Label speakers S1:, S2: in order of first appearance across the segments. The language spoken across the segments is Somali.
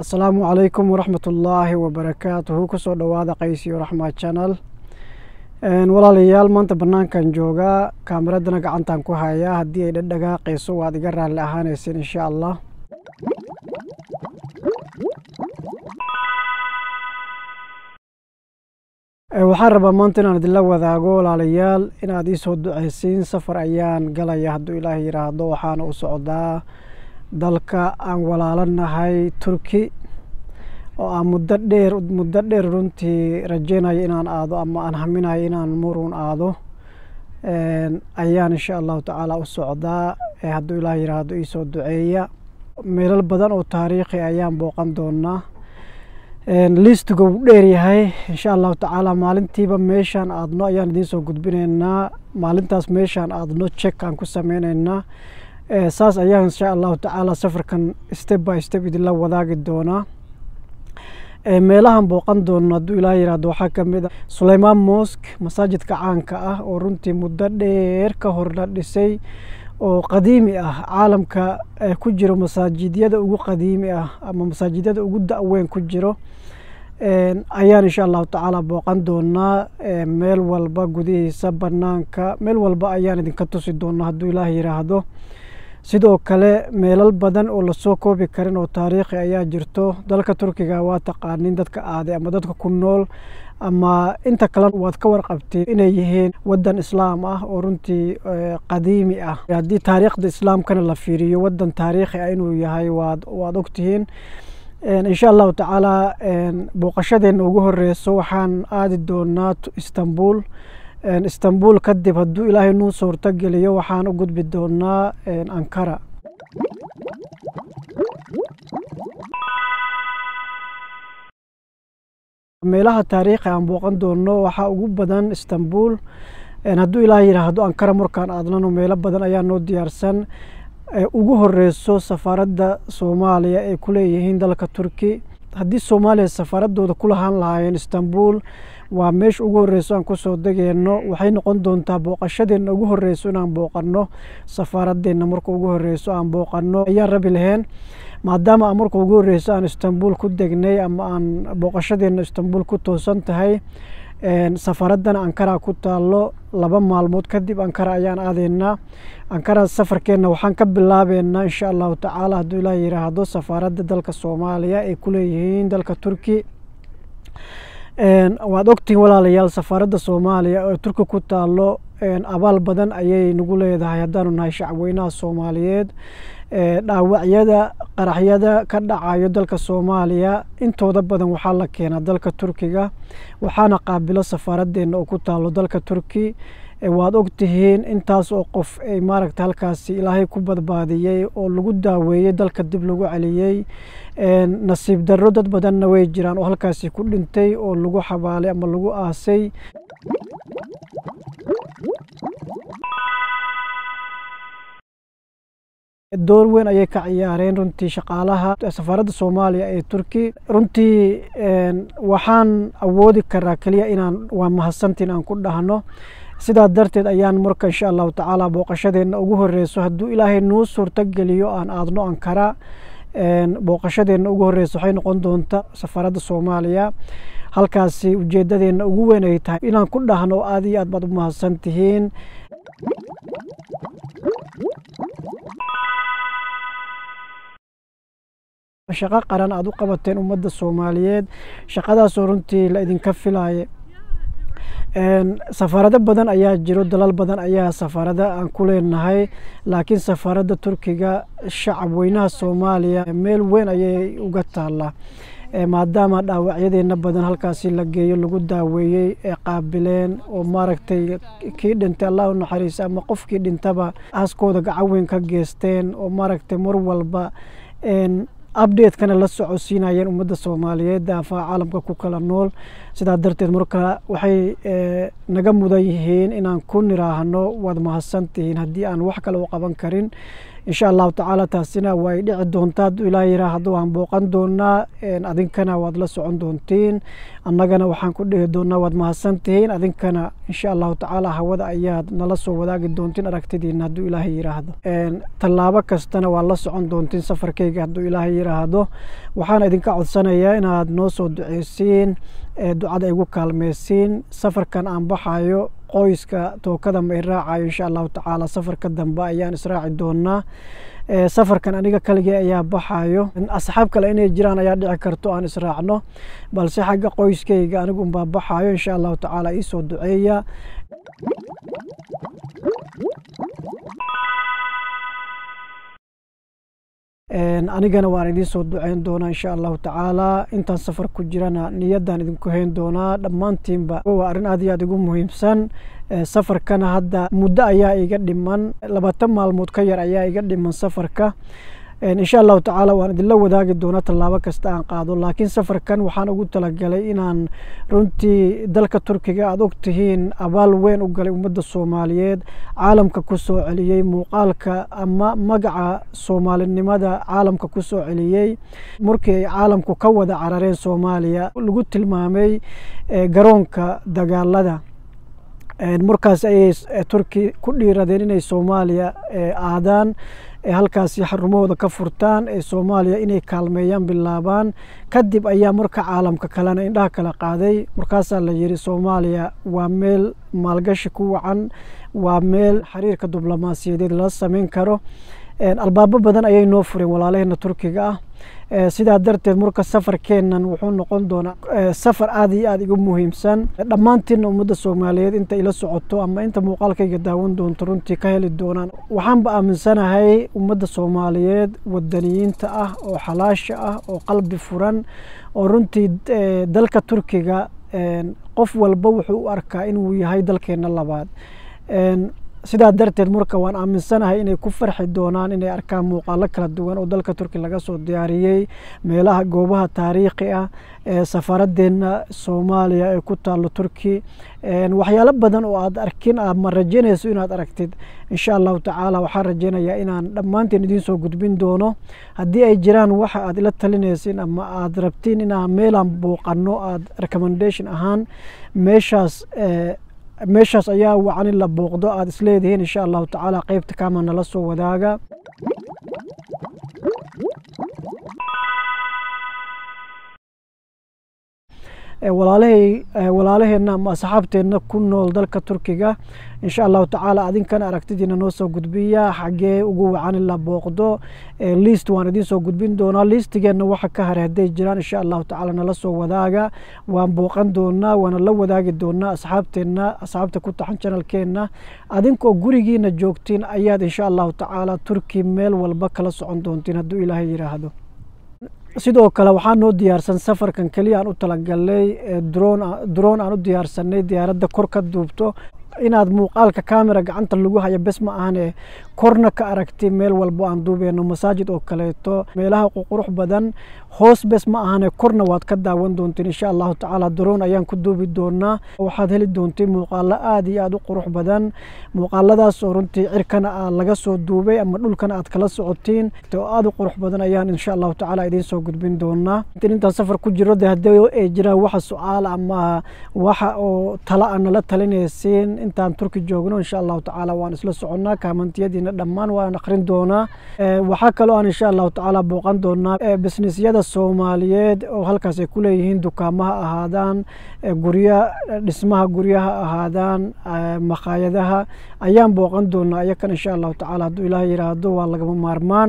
S1: asalaamu calaykum waraxmat ullaahi wabarakaatuhu kusoo dhowaada qaysiyo raxma channel walaalayaal maanta banaankan joogaa kaamiradana gacantan ku hayaa haddii ay dhadhagaaqayso waad iga raalli ahaanayseen insha allah waxaan rabaa maanta inaan idinla wadaago walaalayaal inaad ii soo duceysiin safar ayaan galaya hadduu ilaahay yidhaahdo waxaana u socdaa dalka aan walaalanahay turki oo aan muddo dheer muddo dheer runtii rajeynayo inaan aado ama aan haminayo inaan murun aado ayaan insha allahu tacaala u socdaa hadduu ilaah yidhaahdo iisoo duceeya meelal badan oo taariikhi ayaan booqan doonaa liistiga wuu dheer yahay insha allahu tacaala maalintiiba meeshaan aadno ayaan idiin soo gudbinaynaa maalintaas meeshaan aadno check aan ku sameyneynaa saas ayaan insha allahu tacaala safarkan step by step idinla wadaagi doonaa meelahan booqan doono hadduu ilaah yihahdo waxaa ka mid a suleymaan mosk masaajidka caanka ah oo runtii muddo dheer ka hor la dhisay oo qadiimi ah caalamka ku jiro masaajidyada ugu qadiimi ah ama masaajidyada ugu da-weyn ku jiro ayaan insha allahu tacaala booqan doonaa meel walba gudihiisa banaanka meel walba ayaan idinka tusi doonaa hadduu ilaah yiraahdo sidoo kale meelal badan oo lasoo koobi karin oo taariikhi ayaa jirto dalka turkiga waa taqaanin dadka aaday ama dadka ku nool ama inta kale waad ka warqabtiin inay yihiin wadan islaam ah oo runtii qadiimi ah haddii taariikhda islaamkana la fiiriyo wadan taariikhi ah inuu yahay waad waad ogtihiin insha allahu tacaala booqashadeena ugu horeyso waxaan aadi doonaa istanbul istanbul kadib hadduu ilaahay nuu suurto geliyo waxaan u gudbi doonaa ankara meelaha taariikhi aan booqan doono waxaa ugu badan istanbul hadduu ilaahay yidhaahdo ankara markaan aadnano meelo badan ayaa noo diyaarsan ugu horeyso safaaradda soomaaliya ay ku leeyihiin dalka turki haddii soomaaliya safaaradooda ku lahaan lahaayeen istanbul waa meesha ugu horeyso aan kusoo degeyno waxay noqon doontaa booqashadeena ugu horeyso inaan booqano safaaraddeena marka ugu horeyso aan booqano ayaan rabi laheen maadaama aan marka ugu horeyso aan istanbul ku degnay ama aan booqashadeena istanbul ku toosan tahay safaaraddana ankara ku taalo laba maalmood kadib ankara ayaan aadeynaa ankara safarkeenna waxaan ka bilaabeynaa insha allahu tacaala hadduu ilaah yiraahdo safaaradda dalka soomaaliya ay ku leeyihiin dalka turki waad ogtihiin walaalayaal safaaradda soomaaliya oo turki ku taalo abaal badan ayay nagu leedahay haddaanu nahay shacweynaha soomaaliyeed dhaawacyada qaraxyada ka dhacayo dalka soomaaliya intooda badan waxaa la keenaa dalka turkiga waxaana qaabilo safaaraddeena oo ku taalo dalka turki waad ogtihiin intaas oo qof ay maaragta halkaasi ilaahay ku badbaadiyey oo lagu daaweeyey dalka dib lagu celiyey nasiib darro dad badanna way jiraan oo halkaasi ku dhintay oo lagu xabaalay ama lagu aasay door weyn ayay ka ciyaareen runtii shaqaalaha safaaradda soomaaliya ee turki runtii waxaan awoodi karaa keliya inaan waa mahadsantiin aan ku dhahno sidaa darteed ayaan marka insha allahu tacaala booqashadeena ugu horeyso hadduu ilaahay nuu suurto geliyo aan aadno ankara booqashadeena ugu horeyso waxay noqon doonta safaaradda soomaaliya halkaasi ujeedadeena ugu weyn ay tahay inaan ku dhahno aad iyo aad baad u mahadsan tihiin shaqo qaran aad u qabateen ummadda soomaaliyeed shaqadaasoo runtii la idinka filaaye safaarado badan ayaa jiro dalal badan ayaa safaarada aan ku leenahay laakiin safaaradda turkiga shacab weynaha soomaaliya meel weyn ayay uga taallaa maadaama dhaawacyadeena badan halkaasi la geeyo lagu daaweeyey ee qaabileen oo maaragtay kii dhintay allah u naxariisa ama qofkii dhintaba aaskooda gacan weyn ka geesteen oo maaragtay mar walba updatekana la socodsiinayeen ummadda soomaaliyeed daafaha caalamka ku kala nool sidaa darteed marka waxay naga mudan yihiin inaan ku niraahno waad mahadsan tihiin haddii aan wax kale u qaban karin insha allahu tacaala taasina way dhici doontaa hadduu ilaah yiraahdo waan booqan doonaa adinkana waad la socon doontiin annagana waxaan ku dhihi doonaa waad mahadsan tihiin adinkana insha allahu tacaala hawada ayaad nala soo wadaagi doontiin aragtidiina hadduu ilaahay yiraahdo tallaabo kastana waad la socon doontiin safarkayga hadduu ilaahay yiraahdo waxaana idinka codsanayaa inaad noo soo duceysiin ducada igu kaalmeysiin safarkan aan baxayo qoyska tookada ma i raacayo insha allahu tacaala safarka dambe ayaan israaci doonaa safarkan aniga kaligee ayaa baxayo asxaab kale inay jiraan ayaa dhici karto aan israacno balse xagga qoyskayga anigu unbaa baxayo insha allahu tacaala iisoo duceeya anigana waan idiin soo duceyn doonaa insha allahu tacaala intaan safar ku jirana niyadan idinku hayn doonaa dhammaantiinba waa arrin aad iyo aad igu muhiimsan safarkana hadda muddo ayaa iga dhiman labaatan maalmood ka yar ayaa iga dhiman safarka insha allahu tacaala waan idinla wadaagi doonaa tallaabo kasta aan qaado laakiin safarkan waxaan ugu talagalay inaan runtii dalka turkiga aad og tihiin abaal weyn u galay ummadda soomaaliyeed caalamka ku soo celiyey muuqaalka ama magaca soomaalinimada caalamka ku soo celiyey markii ay caalamku ka wada carareen soomaaliya lagu tilmaamay garoonka dagaalada markaas ayay turki ku dhiiradeen inay soomaaliya aadaan halkaasi xarumahooda ka furtaan ee soomaaliya inay kaalmeeyaan bilaabaan kadib ayaa marka caalamka kalena indhaha kala qaaday markaasaa la yidhi soomaaliya waa meel maalgashi ku wacan waa meel xiriirka diblomaasiyadeed lala sameyn karo albaabo badan ayay noo fureen walaalaheena turkiga ah sidaa darteed marka safarkeennan wuxuu noqon doonaa safar aad iyo aad igu muhiimsan dhammaantiinna ummadda soomaaliyeed inta ila socoto ama inta muuqaalkayga daawan doonto runtii ka heli doonaan waxaanba aaminsanahay ummadda soomaaliyeed wadaniyiinta ah oo xalaasha ah oo qalbi furan oo runtii dalka turkiga qof walba wuxuu u arkaa inuu yahay dalkeenna labaad sidaa darteed marka waan aaminsanahay inay ku farxi doonaan inay arkaan muuqaalo kala duwan oo dalka turki laga soo diyaariyey meelaha goobaha taariikhi ah ee safaaraddeena soomaaliya ee ku taalo turki waxyaalo badan oo aad arkin ama rajeynayso inaad aragtid insha allahu tacaala waxaan rajeynayaa inaan dhammaanteen idiin soo gudbin doono haddii ay jiraan waxa aad ila talinaysin ama aad rabtiin inaan meelaan booqano aad recommendation ahaan meeshaas meeshaas ayaa wacan in la booqdo aada isleedihiin insha allahu tacaala qeybta kaama nala soo wadaaga walaalahay walaalaheenna ama asxaabteenna ku nool dalka turkiga insha allahu tacaala adinkana aragtidiina noo soo gudbiya xaggee ugu wacan in la booqdo liist waan idiin soo gudbin doonaa liistigeenna waxa ka haray hadday jiraan insha allahu tacaala nala soo wadaaga waan booqan doonaa waana la wadaagi doonaa asxaabteenna asxaabta ku taxan janalkeenna adinkoo gurigiina joogtiin ayaad insha allahu tacaala turki meel walba kala socon doontiin hadduu ilaahay yidhaahdo sidoo kale waxaa noo diyaarsan safarkan keliya aan u talagalnay droon aan u diyaarsanay diyaaradda kor ka duubto inaad muuqaalka camera gacanta lagu hayo bes ma ahane korna ka aragti meel walbo aan duubeyno masaajid oo kaleeto meelaha qurux badan hoos bes ma ahane korna waad ka daawan doontiin insha allahu tacaala daroon ayaan ku duubi doonaa waxaad heli doontiin muuqaalo aad iyo aad u qurux badan muuqaaladaas oo runtii cirkana aa laga soo duubay ama dhulkana aad kala socotiin oo aad u qurux badan ayaan insha allahu tacaala idiin soo gudbin doonaa intaan safar ku jiro de haddii ay jiraan waxa su-aal ama waxa oo tala aan nala talinaysiin intaan turki joogno insha allahu tacaala waan isla soconnaa kaamantiyadiina dhammaan waan akhrin doonaa waxaa kaloo aan insha allahu tacaala booqan doonaa businessyada soomaaliyeed oo halkaas ay ku leeyihiin dukaamaha ahaadaan gurya dhismaha guryaha ahaadaan makhaayadaha ayaan booqan doonaa iyakan insha allahu tacaala hadduu ilaah yidhaahdo waa lagama maarmaan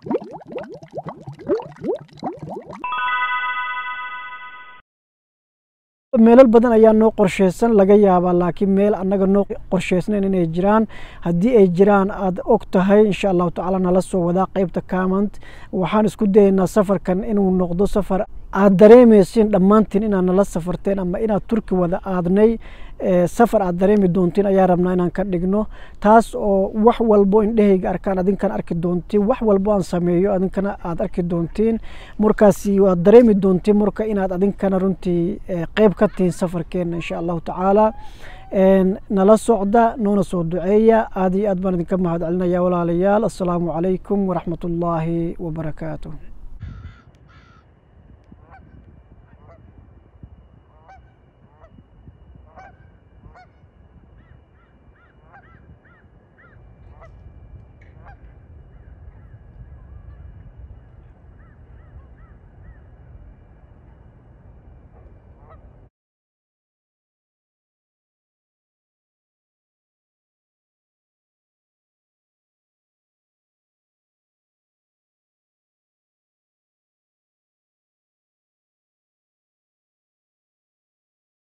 S1: meelal badan ayaa noo qorsheysan laga yaabaa laakiin meel annaga noo qorsheysnayn inay jiraan haddii ay jiraan aad og tahay insha allahu tacaala nala soo wadaa qeybta comment waxaan isku dayaynaa safarkan inuu noqdo safar aad dareemaysiin dhammaantiin inaad nala safarteen ama inaad turki wada aadnay safar aad dareemi doontiin ayaa rabnaa inaan ka dhigno taas oo wax walbo indhehayga arkaan adinkan arki doontiin wax walbo aan sameeyo adinkana aad arki doontiin markaasi waad dareemi doontiin marka inaad adinkana runtii qeyb ka tihiin safarkeena insha allahu tacaala nala socda noona soo duceeya aad iyo aad baan idinka mahad celinaya walaalayaal assalaamu calaykum waraxmat ullaahi wabarakaatuh